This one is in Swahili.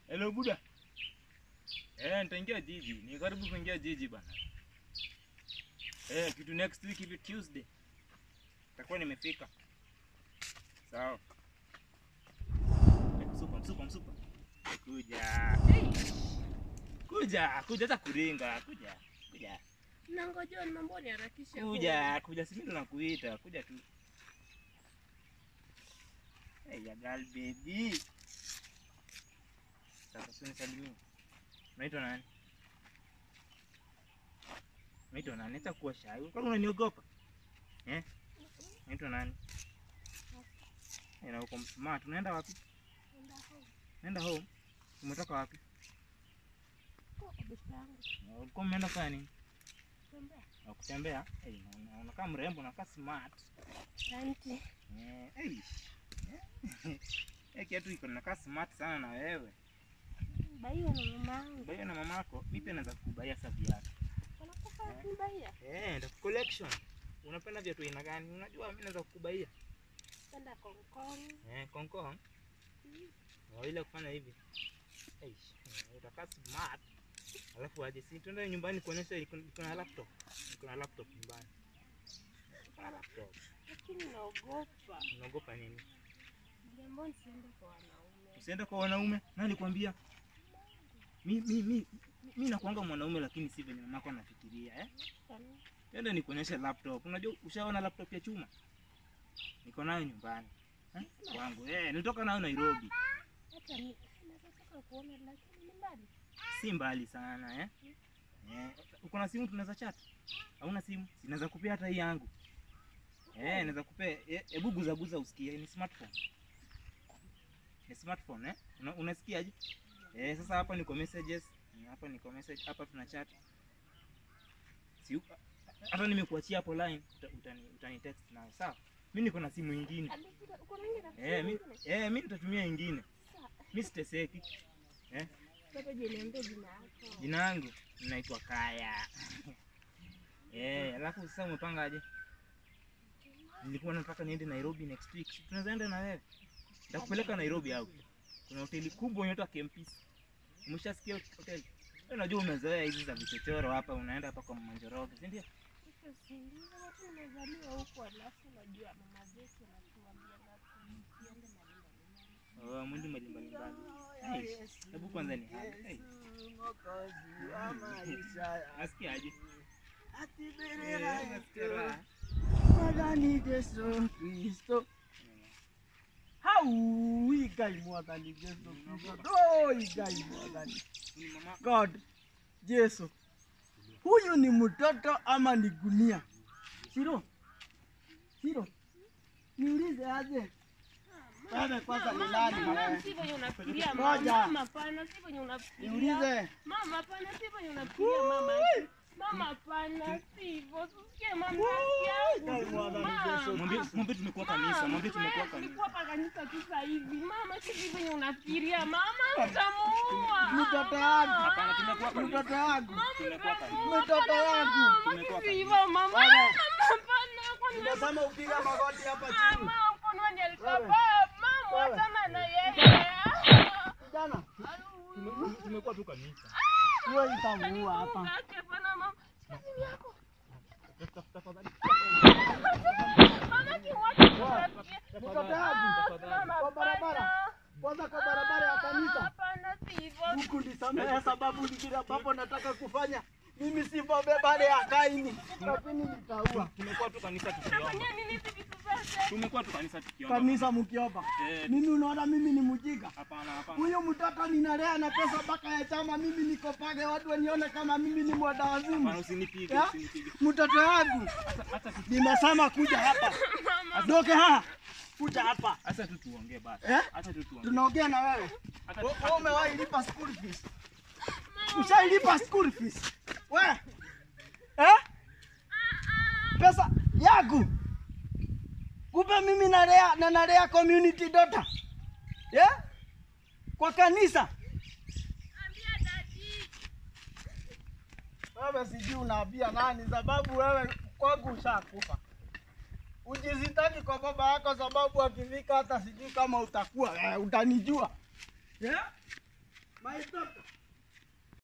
Hello Buda. Eh, nitaingia jiji. Ni karibu kuingia jiji bana. Eh, kitu next week hivi Tuesday. Takuwa nimefika. Sawa. Eh, Msupa, msupa, msupa. Kuja. Kuja, kuja hata kuringa, kuja. Kuja. Nangoja ni mambo niharakishe. Kuja, kuja sisi ndo nakuita, kuja tu. Hey, ya girl baby. Sasa sio nisalimie. Unaitwa nani? Unaitwa nani? Hata kuwa shy. Kwa nini unaniogopa? Eh? Unaitwa nani? Eh, na uko smart. Unaenda wapi? Unaenda home. Umetoka wapi? Na Ulikuwa umeenda kufanya nini? Na kutembea? Eh, una- unakaa mrembo, unakaa smart. Asante. Eh, hey. Eh, kiatu iko nakaa smart sana na wewe. Baiwa na mama yangu. Baia na mamako, mimi pia naweza kukubaia sasa viatu. Wanakufa kunibaia. Eh, ndio collection. Unapenda viatu aina gani? Unajua mimi naweza kukubaia. Penda konkong. Eh, konkong. Wa ile kufanya hivi. Eh, utakaa smart. Alafu aje si tuende nyumbani kuonyesha iko iko na laptop. Iko na laptop nyumbani. Iko na laptop. Lakini naogopa. Unaogopa nini? Jambo nisiende kwa wanaume. Usiende kwa wanaume. Nani alikwambia? Mi mi mi mi nakuanga mwanaume lakini si venye mamako anafikiria eh? Twende nikuonyeshe laptop. Unajua ushaona laptop ya chuma? Niko nayo nyumbani. Eh? Kwangu. Eh, nilitoka nayo Nairobi. Hata mi nataka kuona lakini ni mbali. Si mbali sana eh? Eh, uko na simu tunaweza chat? Hauna simu? Sinaweza kupea hata hii yangu. Eh, naweza kupea. Eh, Hebu guza guza usikie ni smartphone. Ni smartphone eh? Una, unasikiaje? Eh, sasa hapa niko messages. Eh, Hapa niko message, hapa tuna chat. Si hata nimekuachia hapo line uta- utani, utani text nayo sawa? Mimi niko na simu nyingine. Hadi uko na ingine rafiki Eh, mi, nyingine? eh, mimi nitatumia nyingine. Sawa. Mimi siteseki. Sasa je, niambie jina yako. Jina langu naitwa Kaya. Eh, alafu sasa umepanga aje? Nilikuwa nataka niende Nairobi next week. Si Tunaweza enda na wewe. Nitakupeleka Nairobi au. Kuna hoteli kubwa inaitwa Kempis. Umeshasikia hoteli? Wewe unajua umezoea hizi za vichochoro hapa, unaenda hapa kwa Manjoroge, si ndio? Sasa si ndio watu nimezaliwa huko alafu unajua mama zetu anatuambia ngapi tusiende malinda Oh, mwindi mbali mbali. Hey, hebu kwanza ni hali. Hey, nasikia aje? Eh, nasikia raha. Mwathani Jesu Kristo hau igai mwathani Jesu Kristo oh igai mwathani Ni mama God Jesu huyu ni mtoto ama ni gunia Shiro Shiro niulize aje wewe kwanza ni nani Mama, wewe si venye unafikiria Ngoja. mama. Mama, hapana, si venye unafikiria. niulize Mama, hapana, si venye unafikiria mama. Mama, hapana, sivyo. Usikie mama Igai yangu. mwathani Jesu Mwambie Kristo mwambie tumekuwa kanisa, mwambie tumekuwa kanisa. Tulikuwa hapa kanisa tu sasa hivi. Mama, si venye unafikiria. Mama, utamuua. Mtoto wangu. Hapana, tumekuwa kanisa. mtoto wangu Tumekuwa kanisa. mtoto wangu Tumekuwa Sivyo, kanisa. mama. Bwana. Hapana, kwani Nimesema upiga magoti hapa chini mama, kwani ni Alshabab? Mama, Wewe. wachana na yeye. kijana Tume- Tumekuwa tu kanisa. huyo itamuua hapa Yake bwana, mama. Simu yako. Tafadhali. Mama, kimwacha tusikie. mtoto wangu Mama, kwa barabara hapana. kwanza kwa barabara ya kanisa Hapana, sivyo. huku nisamehe sababu nyingine ambapo nataka kufanya mimi sivobeba ile ya Kaini lakini nitaua Tumekuwa tu kanisa tukiomba. Unafanyia nini hizi vitu zote? Tumekuwa tu kanisa tukiomba. kanisa mkiomba Eh, mimi unaona mimi ni mjinga hapana hapana. huyu mtoto ninalea na pesa mpaka ya chama mimi niko page watu wanione kama mimi ni mwada Hapana wazimu usinipige, Ya? usinipige. mtoto wangu Hata hata tu nimesema kuja hapa doke ha kuja hapa hata tu tuongee basi. Eh? Hata tu tuongee. tunaongea na wewe Hata Wewe wewe umewahi lipa school fees? Ushailipa school fees? We? Eh? Pesa yangu. Kumbe mimi nalea na nalea community daughter. Yeah? Kwa kanisa. Wewe sijui unaambia nani sababu wewe kwangu ushakufa. Ujizitaki kwa baba yako sababu akifika hata sijui kama utakuwa eh, utanijua. Yeah? My doctor.